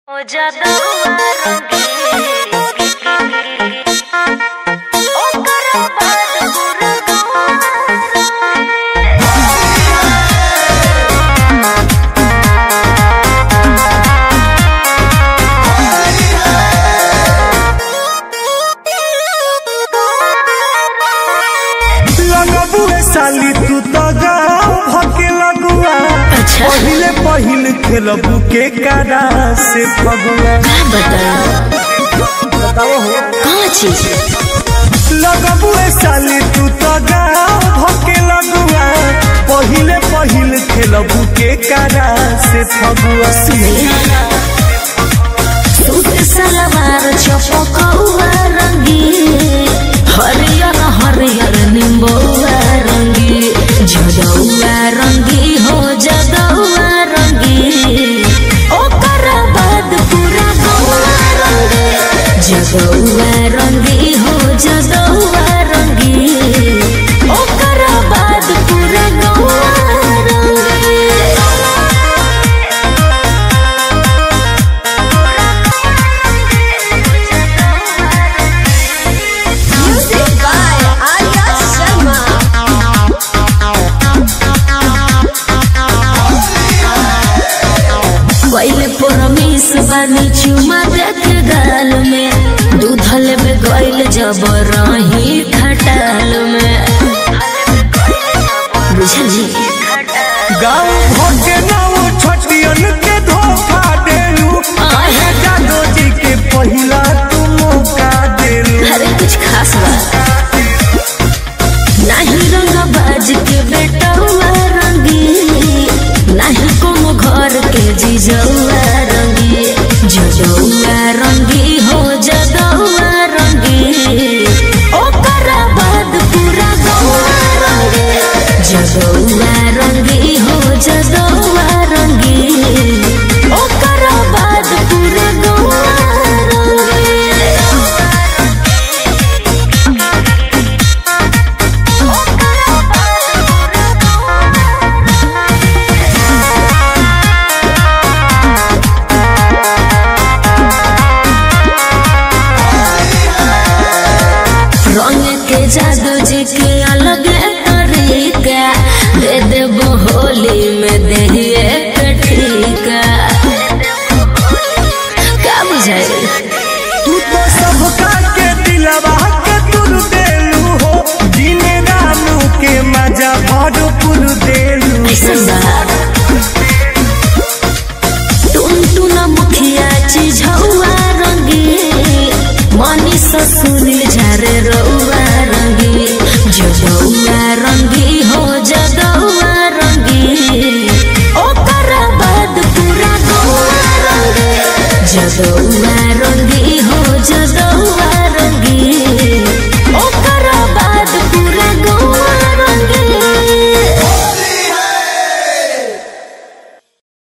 हो जादुआ रंगीन ओकर बाद पूरा लगबुए साली तू तो गाँव भके लगुआ अच्छा। पहिले पहिल खेलबू के कारा से फगुआ बताओ हो कहाँ चीज लगबुए साली तू तो गाँव भके लगुआ पहिले पहिल खेलबू के कारा से फगुआ सूट सलवार चपकौआ रंगी हरियर हरियर निम्बौआ रंगी जदौआ रंगी हो जदौआ रंगी ओकर बाद पूरा गौआ रंगी जदौआ रंगी हो जदौआ रंगी ओकर बाद पूरा गौआ रंगी Music by Arya Sharma. पहले परमेश बानी चुमा देख गाल में दूधल में गइल जब रही खटाल में बुझल जी गाँव भके नाव छटियन के धोखा देलू आहे जादो जी के पहिला तू मौका देलू अरे कुछ खास बा नहीं रंग बाज के बेटा हुआ रंगी नहीं कोनो घर के जीजौआ रंगी जदौआ रंगी हो जदौआ रंगी ओकर बाद पूरा गौआ रंगी जदौआ रंगी हो जदौआ रंगी ओकर बाद पूरा गौआ रंगी रंग के जादू जी के अलग तरीका दे देबो होली में दहिए के ठीका का बुझाई तू तो सबका के दिलवा के तुर देलू हो जीने रानू के मजा भरपूर देलू ऐसन बा टुन टुन मुखिया चीज हौआ रंगी मनी सुनील झारे रौआ रंगी जदौआ रंगी हो जदौआ रंगी ओकर बाद पूरा गौआ रंगी जदौआ रंगी हो जदौआ